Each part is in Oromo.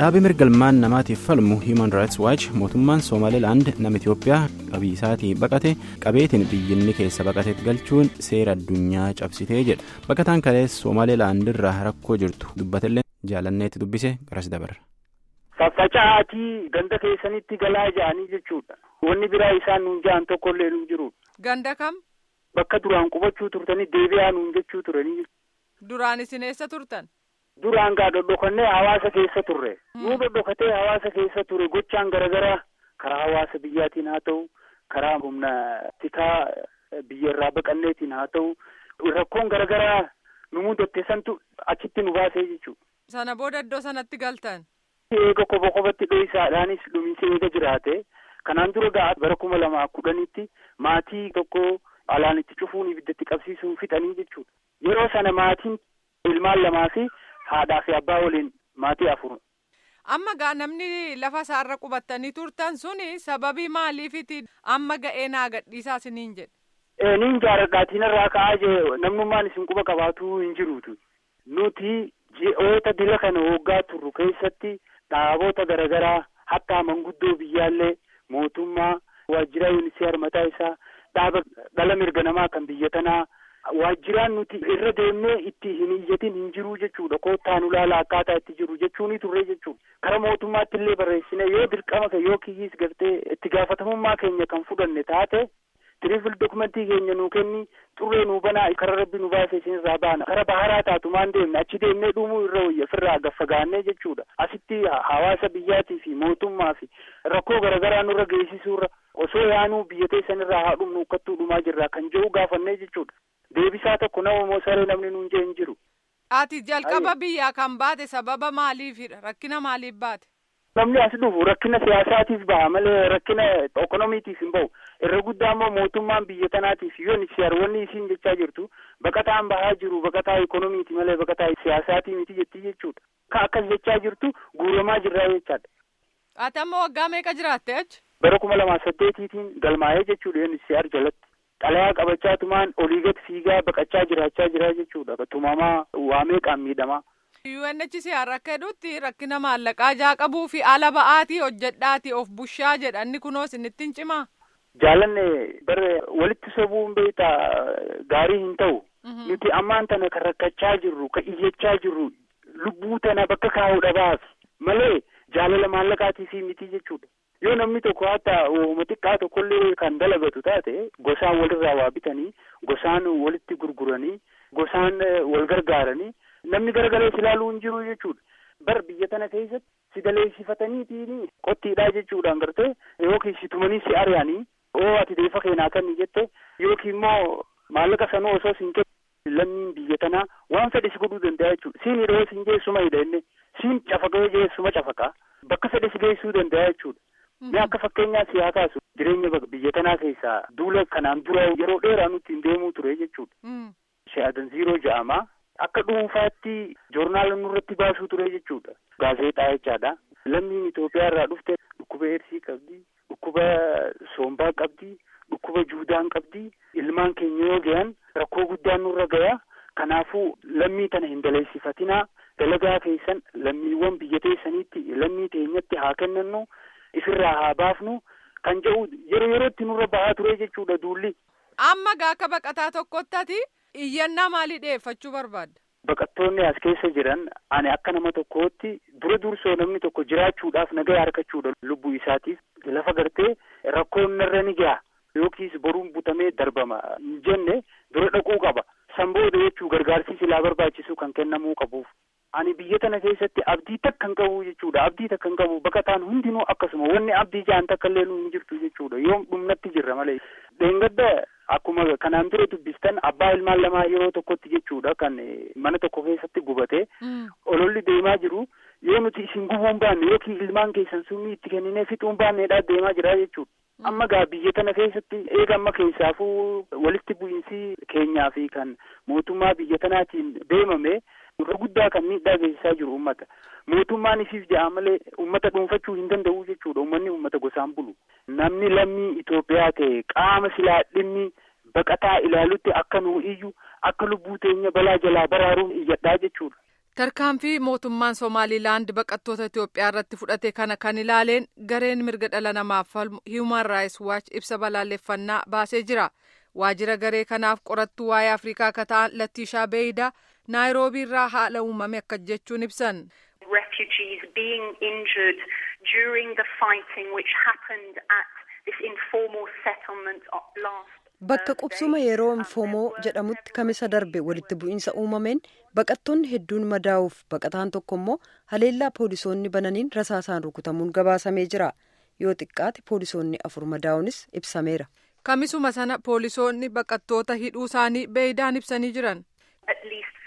Dhaabbii mirgalmaan namaatiif falmu Human Rights Watch mootummaan Somaalilaand nama Itoophiyaa qabii isaatii baqate qabeetiin biyyinni keessa baqateet galchuun seera addunyaa cabsitee jedha. Baqataan kalees Somaalilaand irraa rakkoo jirtu dubbatellee jaalanneetti dubbise garas dabarra. Faffaca'aatii ganda keessanitti galaa ja'anii jechuudha. Wanni biraa isaan nuun ja'an tokkollee nuun jiru. Ganda kam? Bakka duraan qubachuu turtanii deebi'aa nuun jechuu turanii. Duraan isin eessa turtan? Duraan gaa dhodhokannee hawaasa keessa turre. Nuu dhodhokatee hawaasa keessa ture gochaan garaagaraa karaa hawaasa biyyaatiin haa ta'u karaa humna tikaa biyya irraa baqanneetiin haa ta'u rakkoon garaagaraa nu mudatte santu achitti nu baasee jechuudha. Sana booda iddoo sanatti galtan. Eega koba kobatti dho'isaadhaanis dhumiinsa eega jiraate kanaan dura gaa bara kuma lamaa kudhanitti maatii tokko alaan itti cufuun ibiddatti qabsiisuun fixanii jechuudha. Yeroo sana maatiin ilmaan lamaa fi haadhaa fi abbaa waliin maatii afur. Amma gaa namni lafa isaarra qubattanii turtan suni sababii maaliifiti amma ga'ee naa gadhiisaa isiniin jedhe. Niin jaaladhaatiin irraa ka'aa jee namnummaan isin quba qabaatuu hin jiruutu. Nuti ji'oota dila kana waggaa turru keessatti dhaabota garaagaraa hatta manguddoo biyyaallee mootummaa waajjira yuuniseer mataa isaa dhaaba dhala mirga namaa kan biyya tanaa waajjiraan nuti irra deemnee itti hin iyyatin hin jiru jechuudha koottaan ulaala akkaataa itti jiru jechuuni turre jechuudha kara mootummaatti illee barreessine yoo dirqama ke yoo kiyyiis gartee itti gaafatamummaa keenya kan fudhanne taate tiriifil dokumentii keenya nuu kenni xurree nuu banaa kara rabbi nu baase isinirraa baana kara baharaa taatu maan deemne achi deemnee dhumuu irra wayya firraa gaffagaannee jechuudha asitti hawaasa biyyaatii fi mootummaa fi rakkoo garaagaraa nurra geessisuurra osoo yaanuu biyya teessanirraa haa dhumnu ukkattuu dhumaa jirraa kan jedhu gaafannee jechuudha. Deebisaa tokko nama moosaree namni nuun jee hin jiru. Ati jalqaba biyyaa kan baate sababa maaliifidha? Rakkina maaliif baate? Namni as dhufu rakkina siyaasaatiif baha malee rakkina ekonomiitiif hin bahu. Irra guddaa immoo mootummaan biyya tanaatiif yoon wanni isiin jechaa jirtu baqataan bahaa jiru baqataa ekonomiiti malee baqataa siyaasaatii miti jettii jechuudha. Ka akkas jechaa jirtu guuramaa jirraa jechaadha. Ati amma waggaa meeqa jiraatte achi? Bara kuma lamaa saddeetiitiin galmaa'ee jechuudha yoon siyaar jalatti. Xalayaa qabachaa tumaan olii gad fiigaa baqachaa jiraachaa jira jechuudha. Tumamaa waa meeqaan miidhamaa. UNHCR akka jedhutti rakkina maallaqaa jaa qabuu fi ala ba'aatii hojjedhaatii of bushaa jedhanni kunoo isinitti hin cimaa. Jaalanne bara walitti sobuun beektaa gaarii hin ta'u. Nuti ammaan tana kan rakkachaa jirru kan iyyachaa jirru lubbuu tana bakka kaa'uu dhabaaf malee jaalala maallaqaatii fi miti jechuudha. yoo namni tokko hatta uuma xiqqaa tokkollee kan dalagatu taate gosaan walirraa waa bitanii gosaan walitti gurguranii gosaan wal gargaaranii namni garagalees ilaaluu hin jiru jechuudha. Bar biyya tana keessatti si daleessifataniitiin qottiidhaa jechuudhaan gartee yookiin si tumanii si ari'anii oo ati deefa keenaa kanni jette yookiin immoo maallaqa sanuu osoo siin kennu lammiin biyya tanaa waan fedhe si godhuu danda'a jechuudha. Siin hidhoo siin geessuma hidha inni siin cafaqee geessuma cafaqa bakka fedhe si geessuu danda'a jechuudha. Mee akka fakkeenyaa siyaa kaasu jireenya biyya tanaa keessaa duula kanaan dura yeroo dheeraa nuti hin deemuu ture jechuudha. Shaadan ziiroo ja'amaa akka dhuunfaatti joornaala nurratti baasuu ture jechuudha. Gaazexaa jechaadha. Lammiin Itoophiyaa irraa dhufte dhukkuba eedsii qabdi, dhukkuba soombaa qabdi, dhukkuba juudaan qabdi. Ilmaan keenya yoo gahan rakkoo guddaan nurra gayaa. Kanaafuu lammii tana hin daleessifatinaa. Dalagaa keessan lammiiwwan biyya teessaniitti lammii teenyatti haa kennannu. Ifirraa haa baafnu kan jedhu yeroo yerootti nurra bahaa ture jechuudha duulli. Amma gaa akka baqataa tokkotti iyyannaa maalii dhiyeeffachuu barbaadda? Baqattoonni as keessa jiran ani akka nama tokkootti dura dursoo namni tokko jiraachuudhaaf nagaa harkachuudha lubbuu isaatiif lafa gartee rakkoon narra ni gaha yookiis boruun butamee darbama hin jenne dura dhaquu qaba. San booda jechuu gargaarsi silaa barbaachisu kan kennamuu qabuuf. Ani biyya tana keessatti abdii takka hin qabu jechuudha. Abdii takka hin qabu baqataan hundinuu akkasuma wanni abdii jaan takka illee nu hin jirtu jechuudha. Yoom dhumnatti jirra malee. Dheengadda akkuma kanaan dura dubbistan abbaa ilmaan lamaa yeroo tokkotti jechuudha kan mana tokko keessatti gubate. Ololli deemaa jiru yoo nuti isin gubuu hin baanne yookiin ilmaan keessan summii itti kenninee fixuu hin baanneedhaa deemaa jira jechuudha. Amma gaa biyya tana keessatti eega amma keessaafuu walitti bu'iinsi keenyaa fi kan mootummaa biyya tanaatiin deemame. Irra guddaa kan miidhaa geessisaa jiru uummata. Mootummaan isiif ja'a malee uummata dhuunfachuu hin danda'u jechuudha. Uummanni uummata gosaan bulu. Namni lammii Itoophiyaa ta'e qaama silaa dhimmi baqataa ilaalutti akka nuu iyyu akka lubbuu teenya balaa jalaa baraaruun iyyadhaa jechuudha. tarkaanfii mootummaan somaalilaand baqattoota itiyoophiyaa irratti fudhate kana kan ilaaleen gareen mirga dhala namaaf falmu hiiman raayis waachi ibsa balaaleffannaa baasee jira waajjira garee kanaaf qorattuu waa'ee afrikaa akka ta'an lattiishaa beeyidaa naayiroobii irraa haala uumame akka jechuun ibsan. refugees being injured during the fighting which happened at this informal settlement last. Bakka qubsuma yeroo infoomoo jedhamutti kamisa darbe walitti bu'iinsa uumameen baqattoonni hedduun madaa'uuf baqataan tokko immoo haleellaa poolisoonni bananiin rasaasaan rukutamuun gabaasamee jira. Yoo xiqqaate poolisoonni afur madaa'uunis ibsameera. Kamisuma sana poolisoonni baqattoota hidhuu isaanii beeyidaan ibsanii jiran. At least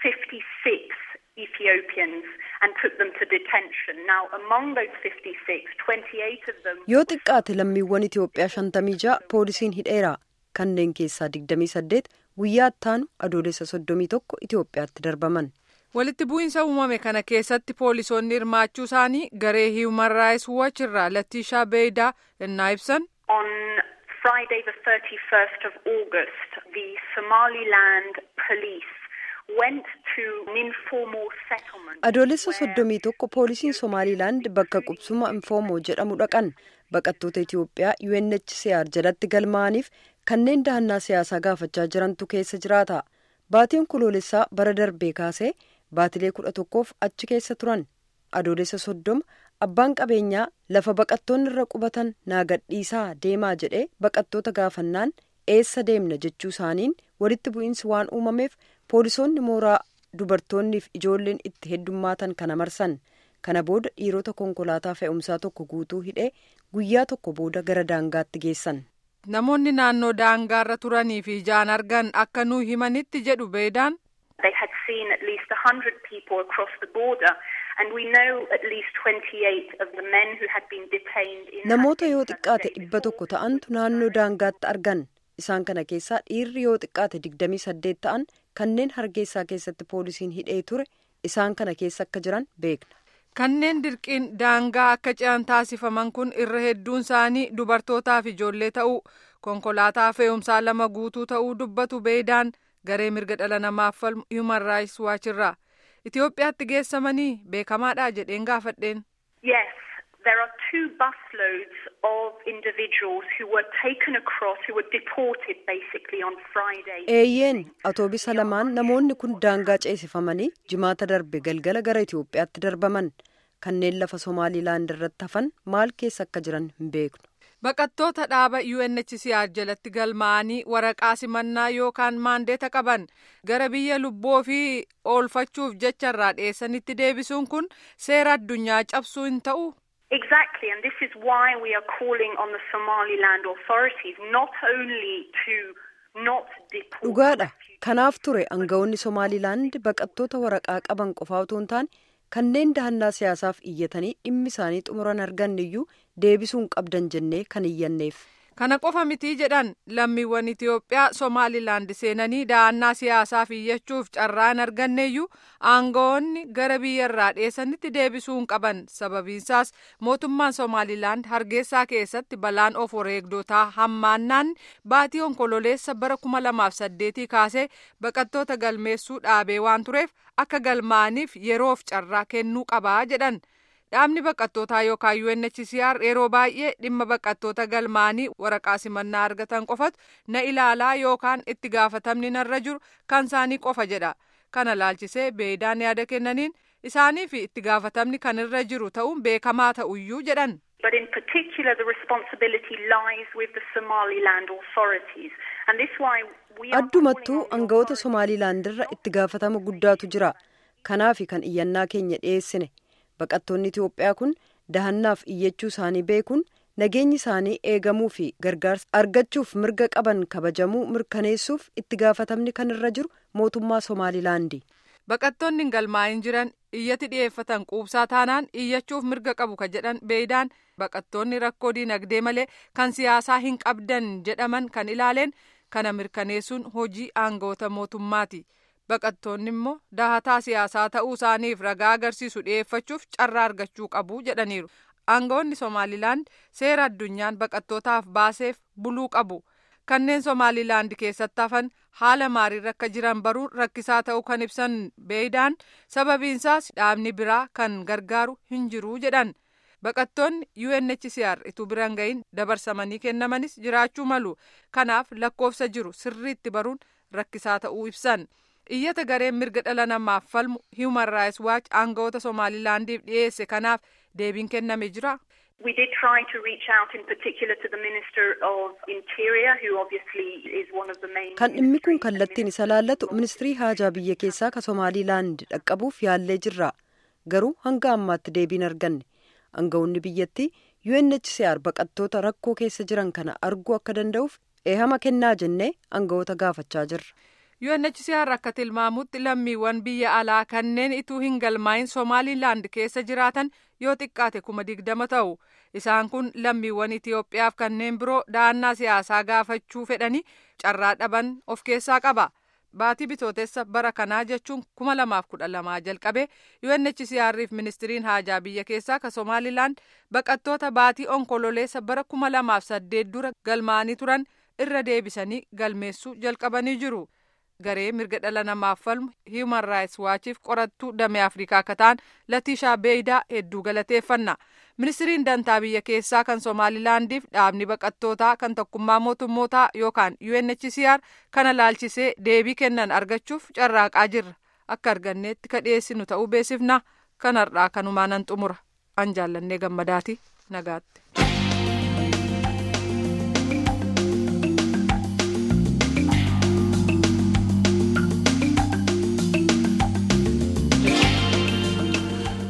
56 Ethiopians and took them to detention. Now among those 56, 28 of them. Yoo xiqqaate lammiiwwan Itoophiyaa shantamii ja'a poolisiin hidheera. kanneen keessaa 28 guyyaa ittaanu adoolessa 31 Itoophiyaatti darbaman. Walitti bu'iinsa uumame kana keessatti poolisoonni hirmaachuu isaanii garee Human Rights Watch irraa Lattiishaa Beeyidaa innaa ibsan. On Friday the 31st of August, the Somaliland police went to an informal settlement. Adoolessa 31 poolisiin Somaalilaand bakka qubsuma infoomoo jedhamu dhaqan baqattoota Itoophiyaa UNHCR jalatti galmaa'aniif kanneen dahannaa siyaasaa gaafachaa jirantu keessa jiraata. Baatiin kuloolessaa bara darbee kaasee baatilee kudha tokkoof achi keessa turan. Adoolessa soddoma abbaan qabeenyaa lafa baqattoonni irra qubatan naa gadhiisaa deemaa jedhee baqattoota gaafannaan eessa deemna jechuu isaaniin walitti bu'iinsi waan uumameef poolisoonni mooraa dubartoonniif ijoolleen itti heddummaatan kana marsan. Kana booda dhiirota konkolaataa fe'umsaa tokko guutuu hidhee guyyaa tokko booda gara daangaatti geessan. Namoonni naannoo daangaarra turanii fi ijaan argan akka nuu himanitti jedhu beedaan. They had seen at least 100 people across the border and we know at least 28 of the men who had been detained in Namoota yoo xiqqaate dhibba tokko ta'antu naannoo daangaatti argan. Isaan kana keessaa dhiirri yoo xiqqaate 28 ta'an kanneen hargeysaa keessatti poolisiin hidhee ture isaan kana keessa akka jiran beekna. Kanneen dirqiin daangaa akka ce'an taasifaman kun irra hedduun isaanii dubartootaa fi ijoollee ta'uu konkolaataa fe'umsaa lama guutuu ta'uu dubbatu beedaan garee mirga dhala namaaf falmu Human Rights Watch irraa. Itoophiyaatti geessamanii beekamaadha jedheen gaafadheen. Yes, there are two busloads of individuals who were taken across, who were deported basically on Friday. Eeyyeen atoobisa lamaan namoonni kun daangaa ceesifamanii jimaata darbe galgala gara Itoophiyaatti darbaman kanneen lafa Somaalilaand irratti hafan maal keessa akka jiran hin beeknu. Baqattoota dhaaba UNHCR jalatti galmaa'anii waraqaa simannaa yookaan maandeeta qaban gara biyya lubbuu ofii oolfachuuf jecharraa dhiyeessanitti deebisuun kun seera addunyaa cabsuu hin ta'u. Exactly, and this is why we are calling on the Somaliland authorities not only to not deport Dhugaadha. Kanaaf ture aangawoonni Somaalilaand baqattoota waraqaa qaban qofaa otoo hin taane kanneen dahannaa siyaasaaf iyyatanii dhimmi isaanii xumuran arganne iyyuu deebisuun qabdan jennee kan iyyanneef. Kana qofa mitii jedhan lammiiwwan Itoophiyaa Somaalilaand seenanii dahannaa siyaasaaf iyyachuuf carraa hin arganneeyyuu aangawoonni gara biyyarraa dhiyeessanitti deebisuun qaban sababiinsaas mootummaan Somaalilaand hargeysaa keessatti balaan of wareegdotaa hammaannaan baatii onkololeessa bara kuma lamaaf saddeetii kaasee baqattoota galmeessuu dhaabee waan tureef akka galmaa'aniif yeroof carraa kennuu qabaa jedhan. Dhaabni baqattootaa yookaan UNHCR yeroo baay'ee dhimma baqattoota galmaa'anii waraqaa simannaa argatan qofatu na ilaalaa yookaan itti gaafatamni narra jiru kan isaanii qofa jedha. Kana laalchisee beedaan yaada kennaniin isaanii fi itti gaafatamni kan irra jiru ta'uun beekamaa ta'uyyuu jedhan. But in particular, the responsibility lies with the Somaliland authorities. And this why we are Addumattuu aangawoota Somaalilaand irra itti gaafatama guddaatu jira. Kanaafi kan iyyannaa keenya dhiyeessine. Baqattoonni Itoophiyaa kun dahannaaf iyyachuu isaanii beekuun nageenyi isaanii eegamuu fi gargaarsa argachuuf mirga qaban kabajamuu mirkaneessuuf itti gaafatamni kan irra jiru mootummaa Somaalilaandi. Baqattoonni hin galmaa'in jiran iyyati dhiyeeffatan quubsaa taanaan iyyachuuf mirga qabu ka jedhan beeydaan baqattoonni rakkoo diinagdee malee kan siyaasaa hin qabdan jedhaman kan ilaaleen kana mirkaneessuun hojii aangawoota mootummaati. Baqattoonni immoo dahataa siyaasaa ta'uu isaaniif ragaa agarsiisu dhiyeeffachuuf carraa argachuu qabu jedhaniiru. Aangawoonni Somaalilaand seera addunyaan baqattootaaf baaseef buluu qabu. kanneen somaalilaand keessatti hafan haala maariirra akka jiran baruun rakkisaa ta'uu kan ibsan beeydaan sababiinsaas dhaabni biraa kan gargaaru hin jiru jedhan baqattoonni UNHCR ituu biraan ga'iin dabarsamanii kennamanis jiraachuu malu kanaaf lakkoofsa jiru sirriitti baruun rakkisaa ta'uu ibsan iyyata gareen mirga dhala namaaf falmu Human Rights Watch aangawoota somaalilaandiif dhiyeesse kanaaf deebiin kenname jira. We did try to reach out in particular to the Minister of Interior, who obviously is one of the main. Kan dhimmi kun kallattiin isa laallatu ministirii haajaa biyya keessaa ka Somaalilaand dhaqqabuuf yaallee jirra. Garuu hanga ammaatti deebiin arganne. Aangawoonni biyyattii UNHCR baqattoota rakkoo keessa jiran kana arguu akka danda'uuf eehama kennaa jennee aangawoota gaafachaa jirra. UNHCR akka tilmaamutti lammiiwwan biyya alaa kanneen ituu hin galmaa'in Somaalilaand keessa jiraatan yoo xiqqaate kuma digdama ta'u. Isaan kun lammiiwwan Itoophiyaaf kanneen biroo da'annaa siyaasaa gaafachuu fedhanii carraa dhaban of keessaa qaba. Baatii bitootessa bara kanaa jechuun kuma lamaaf kudha lamaa jalqabee UNHCR'if ministiriin haajaa biyya keessaa ka Somaalilaand baqattoota baatii onkololeessa bara kuma lamaaf saddeet dura galmaa'anii turan irra deebisanii galmeessuu jalqabanii jiru. garee mirga dhala namaaf falmu Human Rights Watchiif qorattuu damee Afrikaa akka ta'an Latishaa Beeydaa hedduu galateeffanna. Ministiriin dantaa biyya keessaa kan Somaalilaandiif dhaabni baqattootaa kan tokkummaa mootummootaa yookaan UNHCR kana laalchisee deebii kennan argachuuf carraaqaa jirra. Akka arganneetti ka dhiyeessinu ta'uu beesifna. Kanarraa kanumaan nan xumura. An jaallannee gammadaati nagaatti.